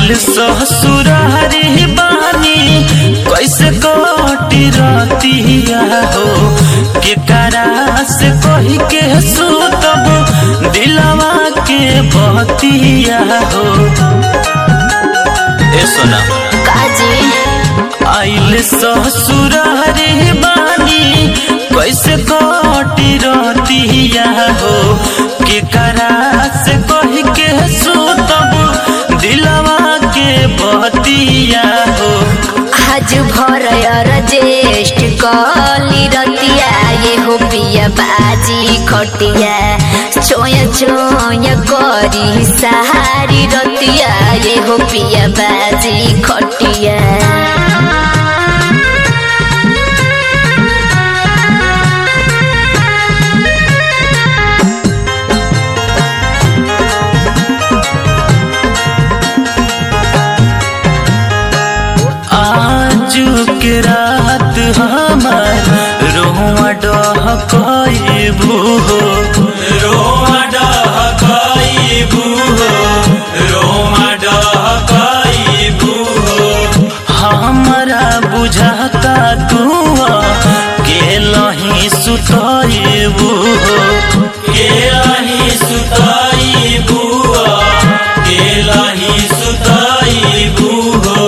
आइल ससुरारी बानी कैसे कटी रतिया हो के करा से कही के सुतब दिलवा के बतिया हो ए सोना काजी आइल ससुरारी बानी कैसे कटी रतिया हो के करा से कही के सुतब दिलवा के बतिया हो आज भर रजेस्ट कली रतिया ये हो पिया बाजी खटिया चोया चोया करी सहारी रतिया ये हो पिया बाजी खटिया आज के रात हमार रोआ डहकबू हो रोआ डहकबू हो रोआ डहकबू हो हमरा बुझाता तू के लही सुतबू हो के लही सुतबू के लही सुतबू हो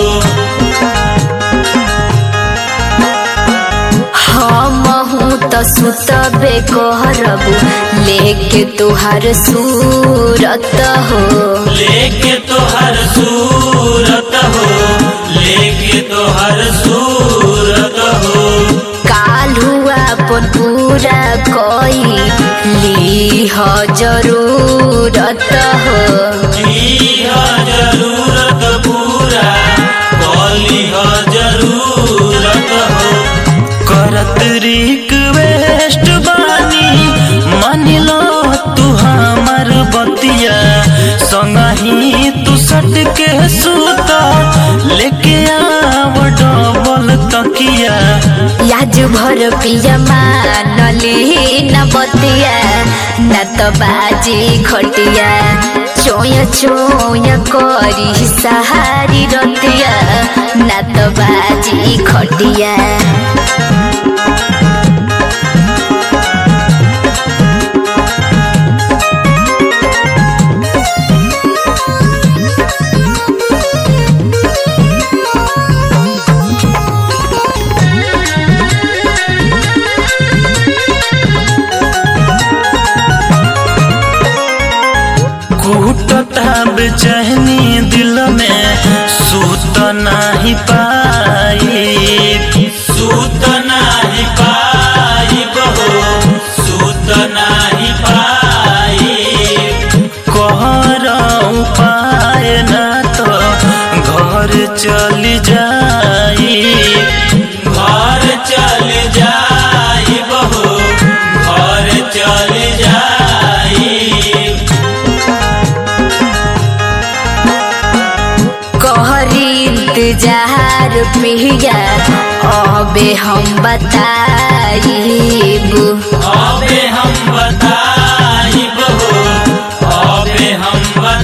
हम हूँ तो सुतबे कहरबू लेके तुहार सूरत हो लेके तोहर सूरत हो लेके तोहर सूरत हो काल हुआ अपन पूरा कोई ली हो जरूरत हो लीह जरूरत पूरा कलीह जरूरत हो करत रिक्वेस्ट बानी मान लो तू हमर बतिया संगही तू सट के सूता लेके आव डबल तकिया याज भर पिया मानली न बतिया न तो बाजी खटिया चोया चोया करी सहारी रतिया न तो बाजी खटिया कूटता बेचैनी दिल में सूत नाही पाई सूत नाही पाई बहो सूत नाही पाई कहर उपाय ना तो घर चल जाई घर चल जाई बहो घर चल जाई कहरी इंतजार पिया अबे हम बताइबू अबे हम बताइब हो अबे हम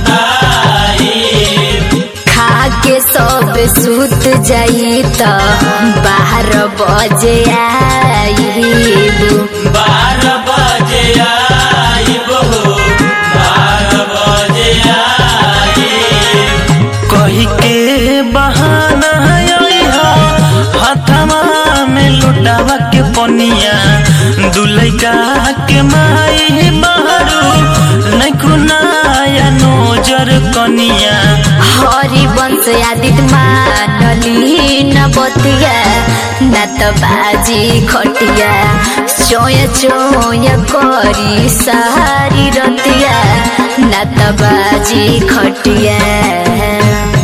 बताइब खा के सब सुत जाई त बारह बजे आईबू बारह बजे आइब हो बारह बजे आइब कही के बहाना अइहा हाथमा में लुटावा के पनिया दुलैका के माई मारू नैखु नाया नोजर कनिया हरि वंश आदित मानली न बतिया न त बाजी खटिया चोया चोया करी सहारी रतिया न त बाजी खटिया